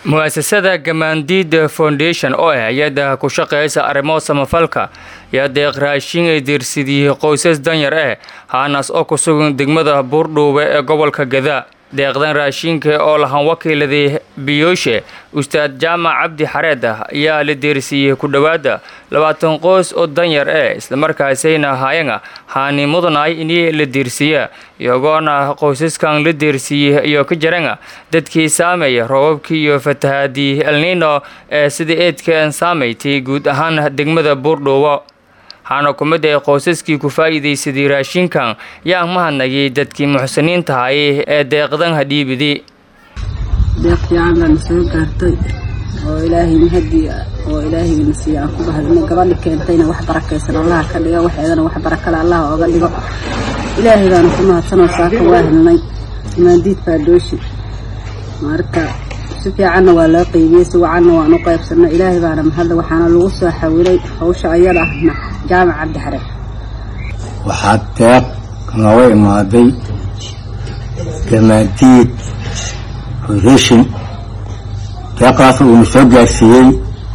mu-asasada gamaandiida foundation oo ah hay-adda ku shaqeysa arrimo samafalka yaa deeq raashin ay diirsidiyey qoysas danyar ah haanaas oo ku sugan degmada buurdhuube ee gobolka gadaa deeqdan raashinka oo lahan wakiiladii biyooshe ustaad jaamac cabdi xareed ah ayaa la deersiiyey ku dhowaada labaatan qoys oo danyar eh islamarkaasayna ahaayana haani mudanay inii la deersiiya iyagoona qoysaskan la deersiiyey iyo ka jarana dadkii saameeya roobabkii iyo fatahaadii elnino ee sida eedkan saamaytay guud ahaan degmada buurdhuubo waxaana ku mid ay qoysaskii ku faa'iidaysaday raashinkan yaa mahadnagay dadkii muxsiniinta hayay ee deeqdan hadhiibidi deeq fiican baana soo gaartay oo ilaahay mahadii oo ilaahayna siiya aan ku bahadino gabadha keentayna wax barakaysan allaha ka dhiga waxeedana wax barakale allaha ooga dhigo ilaahay baana ku mahadsanoo saaka waa helnay maandiid faadooshi marka si fiicanna waa loo qeybiyey si wacanna waan u qaybsanay ilaahay baana mahadda waxaana lagu soo xawilay hawsha ayada ahna jaamac cabdi xare waxaa deeq nooga imaaday gamaadiid foundation deeqaas uuna soo gaarsiiyey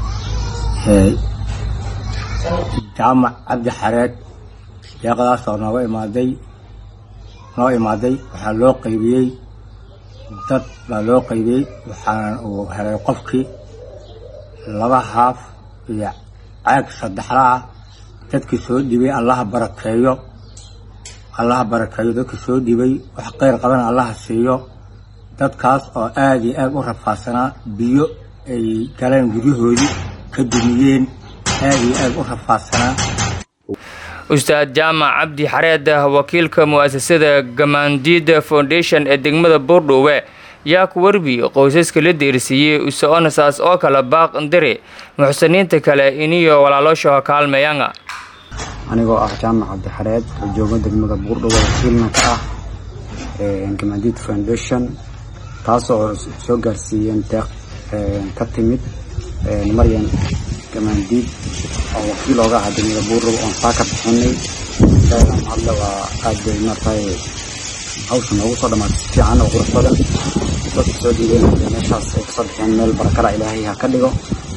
jaamac cabdi xareed deeqdaasoo nooga imaaday noo imaaday waxaa loo qaybiyey dad baa loo qaybiyey waxaana uu helay qofkii laba haaf iyo caag saddexla ah dadkii soo dhibay allaha barakeeyo allaha barakeeyo dadkii soo dhibay wax qeyr qabana allaha siiyo dadkaas oo aada iyo aada u rafaadsanaa biyo ay galeen guryahoodii ka dumiyeen aada iyo aada u rafaadsanaa ustaad jaamac cabdi xareed wakiilka mu-asasada gamaandiida foundation ee degmada buurdhuube yaa ku warbi qoysaska la deersiiyey usonasaas oo kale baaq ndire muxsiniinta kale iniyo walaaloosha kaalmeeyanga anigoo ah jaamac cabdi xareed oo jooga degmada buurdhuube wakiilna ka ah gamaandiid foundation taasoo soo gaarsiiyeen deeq ka timid maryan gamaandiid oo wakiil ooga aha degmada buurdhuube oon saa ka bixinay hadla waa aad bay martay hawsha noogu soo dhamaatay si fiican oo qurux badan dadka soo dhiibeen meeshaas ay kasoo bixeen meel barakala ilaahay ha ka dhigo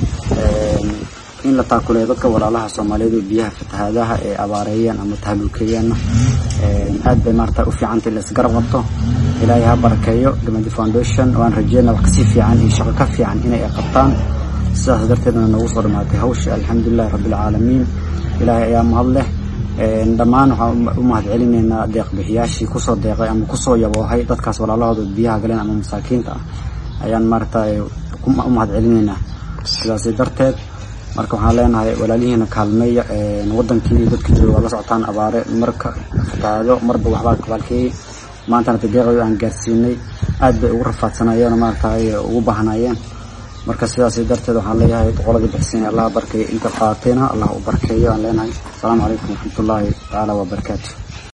in la taakuleeyo dadka walaalaha soomaaliyeed oo biyaha fatahaadaha ee abaareeyeen ama tahluukeeyeenna aad bay maarata u fiicantay in laisgarab qabto ilaahay ha barakeeyo gamadi foundation waan rajeynaa wax kasii fiican iyo shaqo ka fiican inay qabtaan sidaas darteedna noogu soo dhamaatay hawsha alxamdulilahi rabbilcaalamiin ilaahay ayaa mahad leh dhammaan waxaan u mahad celinaynaa deeqbixiyaashii kusoo deeqay ama kusoo yaboohay dadkaas walaalahooda biyaha galeen ama masaakiinta ah ayaan maarata u mahad celinaynaa sidaas darteed marka waxaan leenahay walaalihiina kaalmeeya wadankii dadka jooga waa la socotaan abaare marka fatahaado marba waxbaa kabaalkeeyey maantana tadeeqayo aan gaarsiinay aad bay ugu rafaadsanayeen maarata ugu baahnayeen marka sidaas darteed waxaan leeyahay boqoladii bixsiin allah barkeeyo inta qaatayna allah u barkeeyo aan leenahay asalaamu calaykum waraxmatullaahi tacaala wabarakaatu